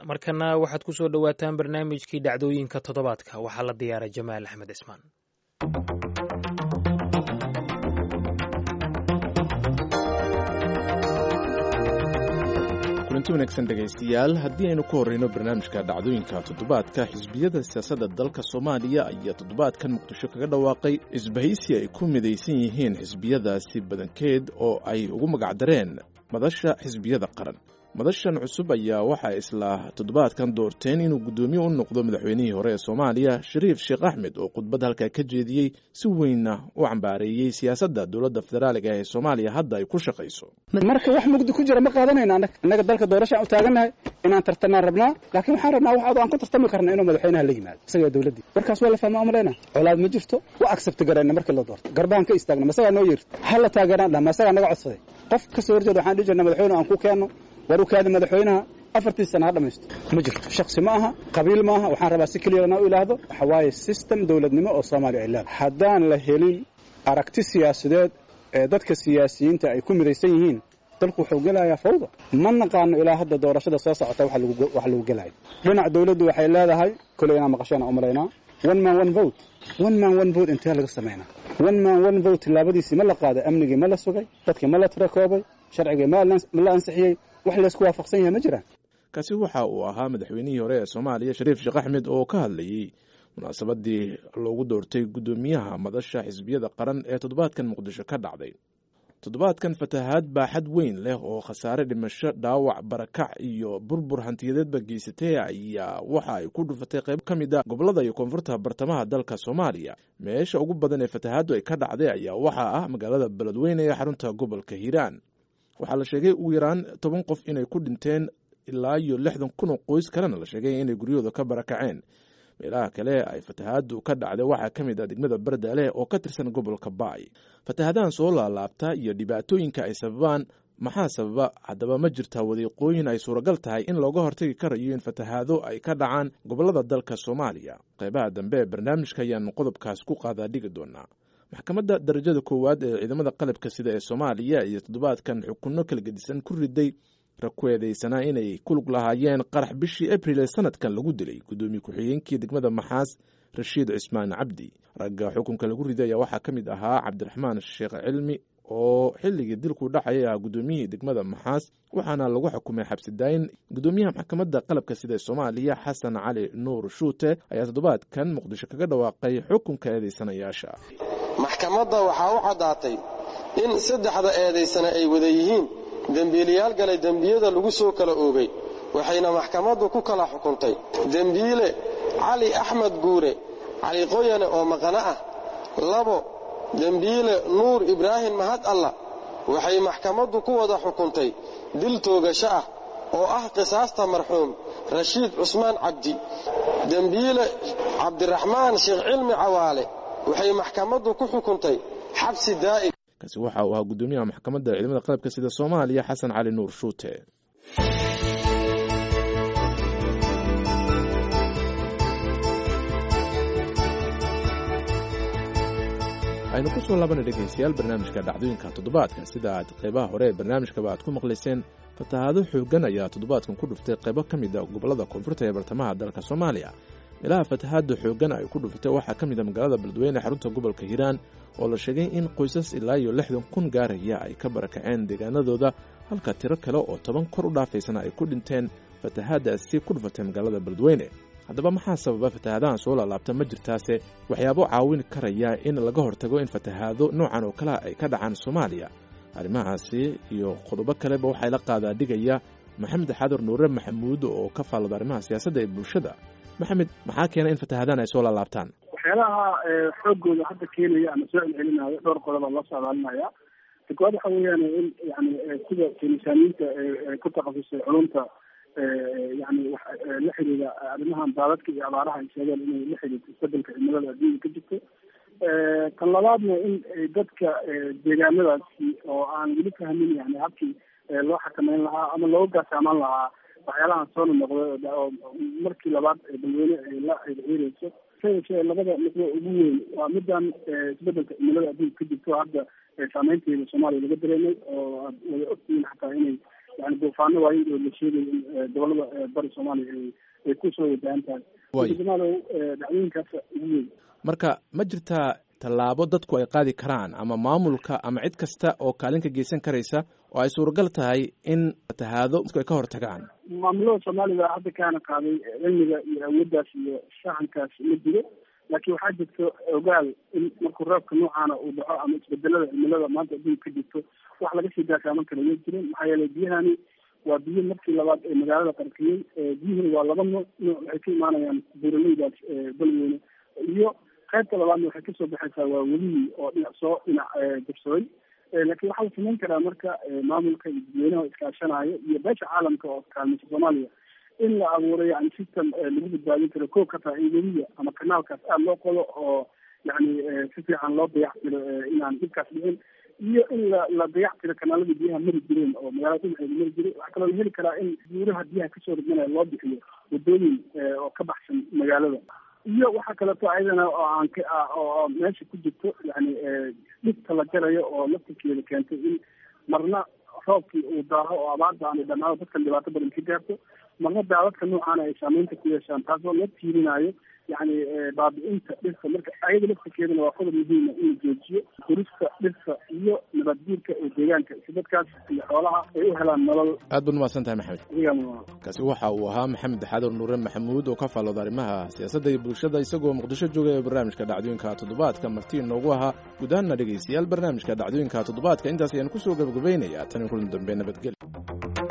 markana waxaad ku soo dhowaataan barnaamijkii dhacdooyinka toddobaadka waxaa la diyaaray jamaal axmed cismaan kulanti wanaagsan dhegaystayaal haddii aynu ku horreyno barnaamijka dhacdooyinka toddobaadka xisbiyada siyaasadda dalka soomaaliya ayaa toddobaadkan muqdisho kaga dhawaaqay isbahaysi ay ku midaysan yihiin xisbiyadaasi badankeed oo ay ugu magacdareen madasha xisbiyada qaran madashan cusub ayaa waxaa isla toddobaadkan doorteen inuu guddoomiye u noqdo madaxweynihii hore ee soomaaliya shariif sheekh axmed oo khudbad halkaa ka jeediyey si weynna u cambaareeyey siyaasadda dowladda federaaliga ee soomaaliya hadda ay ku shaqayso marka wax mugdi ku jira ma qaadanayna annaga annaga dalka doorashaan u taagannahay inaan tartanaan rabnaa laakiin waxaan rabnaa wax aan ku tartami karna inuu madaxweynaha la yimaado isagaa dowladdii warkaas waa la fahmaa umalayna colaad ma jirto wa accept garayna markii la doorto garbaan ka istaagna masagaa noo yeerto ha la taageeraan dhah masagaa naga codsaday qof ka soo horjeeda waxaan dhihi jirna madaxweyne aan ku keenno war u kaadi madaxweynaha afartii sana ha dhamaysto ma jirto shaksi ma aha qabiil ma aha waxaan rabaa si keliyana u ilaahdo waxa waaye system dowladnimo oo soomaaliya ay leedahay haddaan la helin aragti siyaasadeed ee dadka siyaasiyiinta ay ku midaysan yihiin dalku wuxuu gelayaa fawda ma naqaano ilaa hadda doorashada soo socota wax lagu gelayo dhinac dowladdu waxay leedahay koley inaan maqashana umalaynaa one man one vote one man one vote intee laga samaynaa one man one vote tilaabadiisii ma la qaaday amnigii ma la sugay dadkii ma la tirakoobay sharcigii ma la ansixiyey wax laysku waafaqsan yahay ma jiraan kaasi waxa uu ahaa madaxweynihii hore ee soomaaliya shariif sheekh axmed oo ka hadlayey munaasabadii loogu doortay guddoomiyaha madasha xisbiyada qaran ee toddobaadkan muqdisho ka dhacday toddobaadkan fatahaad baaxad weyn leh oo khasaare dhimasho dhaawac barakac iyo burbur hantiyadeedba geysatay ayaa waxa ay ku dhufatay qayb ka mid a gobollada iyo koonfurta bartamaha dalka soomaaliya meesha ugu badan ee fatahaaddu ay ka dhacday ayaa waxaa ah magaalada beledweyne ee xarunta gobolka hiiraan waxaa la sheegay ugu yaraan toban qof inay ku dhinteen ilaa iyo lixdan kun oo qoys kalena la sheegay inay guryahooda ka barakaceen meelaha kale ay fatahaaddu ka dhacday waxaa ka mid ah degmada bardaaleh oo ka tirsan gobolka baay fatahaadahan soo laalaabta iyo dhibaatooyinka ay sababaan maxaa sababa haddaba ma jirtaa wadiiqooyin ay suuragal tahay in looga hortagi karayo in fatahaado ay ka dhacaan gobollada dalka soomaaliya qaybaha dambe ee barnaamijka ayaanu qodobkaas ku qaadaa dhigi doonaa maxkamadda darajada koowaad ee ciidamada qalabka sida ee soomaaliya iyo toddobaadkan xukunno kala gedisan ku riday rag ku eedeysanaa inay ku lug lahaayeen qarax bishii abril ee sanadkan lagu dilay guddoomiye ku-xigeenkii degmada maxaas rashiid cismaan cabdi ragga xukunka lagu riday ayaa waxaa ka mid ahaa cabdiraxmaan sheekh cilmi oo xilligii dilku dhacayay ahaa guddoomiyihii degmada maxaas waxaana lagu xukumay xabsidaayin guddoomiyaha maxkamadda qalabka sida ee soomaaliya xasan cali nuur shuute ayaa toddobaadkan muqdisho kaga dhawaaqay xukunka eedeysanayaasha maxkamadda waxaa u caddaatay in saddexda eedaysana ay wada yihiin dembiilayaal galay dembiyada lagu soo kala oogay waxayna maxkamaddu ku kala xukuntay dembiile cali axmed guure cali qoyane oo maqano ah labo dembiile nuur ibraahim mahad alla waxay maxkamaddu ku wada xukuntay dil toogasho ah oo ah qisaasta marxuum rashiid cusmaan cabdi dembiile cabdiraxmaan sheekh cilmi cawaale waxay maxkamaddu ku xukuntay xabsi daa'im kaasi waxa uu ahaa guddoomiyaha maxkamadda ciidamada qalabka sida soomaaliya xasan cali nuur shuute aynu ku soo laabana dhegaystayaal barnaamijka dhacdooyinka toddobaadka sida aad qaybaha hore ee barnaamijkaba aad ku maqlayseen fatahaado xooggan ayaa toddobaadkan ku dhuftay qaybo ka mid a gobollada koonfurta ee bartamaha dalka soomaaliya meelaha fatahaadda xooggan ay ku dhuftay waxaa ka mid a magaalada beledweyne xarunta gobolka hiiraan oo la sheegay in qoysas ilaa iyo lixdan kun gaaraya ay ka barakaceen deegaanadooda halka tiro kale oo toban kor u dhaafaysana ay ku dhinteen fatahaaddaasi ku dhufatay magaalada beledweyne haddaba maxaa sababa fatahaadahan soo laalaabta ma jirtaase waxyaabo caawin karaya in laga hortago in fatahaado noocan oo kalea ay ka dhacaan soomaaliya arrimahaasi iyo qodobo kaleba waxaa la qaadaa dhigaya maxamed xadar nuure maxamuud oo ka faallada arrimaha siyaasadda ee bulshada maxamed maxaa keena in fatahaadahan ay soo laalaabtaan waxyaalaha xoogooda hadda keenaya ama soo celcelinaayo dhowr qodoba loo socdaalinaya koowaad waxa weeyaan in yani sida misaaniyiinta ku takhasusay culumta yani la xiriira arrimahan daadadka iyo abaaraha ay sheegeen inay la xiriirto isbedelka cimilada adduunka ka jirto tan labaadna in dadka deegaanadaasi oo aan weli fahmin yani habkii loo xakameyn lahaa ama looga gaasaamaan lahaa waxyaalahan soo nonoqday oo markii labaad balweyne ay la xiriireyso sayashee labada nuqdo ugu weyn waa midan isbedelka cimilada adduunka ka jirto hadda saameynteeda soomaaliya laga dareemay oo aad wada ogtihiin xataa inay yani duufaano waayin oo la sheegay in gobolada bari soomaaliya ay ay kusoo wajahan tahay jamaalow dhacdooyinkaas ugu weyn marka ma jirtaa tallaabo dadku ay qaadi karaan ama maamulka ama cid kasta oo kaalin ka geysan karaysa oo ay suuragal tahay in fatahaado ay ka hor tagaan maamulada soomaalida hadda kaana qaaday cilmiga iyo awooddaas iyo shaxankaas ma jiro laakiin waxaa jirto ogaal in markuu roobka noocaana uu dhaco ama isbedelada cimilada maanta adduunka ka jirto wax laga sii gaasaaman kara ma jirin maxaa yeelay biyahani waa biyo markii labaad ee magaalada qarqiyey biyuhuna waa laba nooc nooc waxay ka imaanayaan buuraleydaas balweyne iyo qaybta labaadna waxay kasoo baxaysaa waa welihii oo dhinac soo dhinac jabsaday laakiin waxaa la samayn karaa marka maamulka iyo dadweynaha iskaashanaayo iyo beesha caalamka oo kaalmaysa soomaaliya in la abuuro yani system lagu badbaadin karo ko ka tahay in weliya ama kanaalkaas aada loo qodo oo yani si fiican loo dayac tiro inaan dhibkaas dhicin iyo in la la dayac tiro kanaaladii biyaha mari jireen oo magaalada dhinaceeda mari jiray waxaa kaloo la heli karaa in buuraha biyaha kasoo ridmanaya loo bixiyo wadooyin oo ka baxsan magaalada iyo waxaa kaleeto ayadana oo aan ka oo meesha ku jirto yani dhibta la jarayo oo laftirkeeda keentay in marna roobkii uu daaho oo abaarta aanay dhamaado dadkan dhibaato badan ka gaarto marna daadadka noocaana ay saameynta ku yeeshaan taasoo la tiirinayo yani baabi-inta dhirta marka ayada laftirkeedana waa qodob muhiima in la joojiyo gurista dhirta iyo nabadguurka ee deegaanka si dadkaas iyo xoolaha ay u helaan nolol aad baad umahadsan tahay maxamed iyaga kaasi waxa uu ahaa maxamed xaadar nuure maxamuud oo ka faallooda arrimaha siyaasadda iyo bulshada isagoo muqdisho joogay ee barnaamijka dhacdooyinka toddobaadka martii noogu ahaa guud ahaanna dhegaystayaal barnaamijka dhacdooyinka toddobaadka intaas ayaan kusoo gabagabaynayaa tan kulan dambe nabadgelya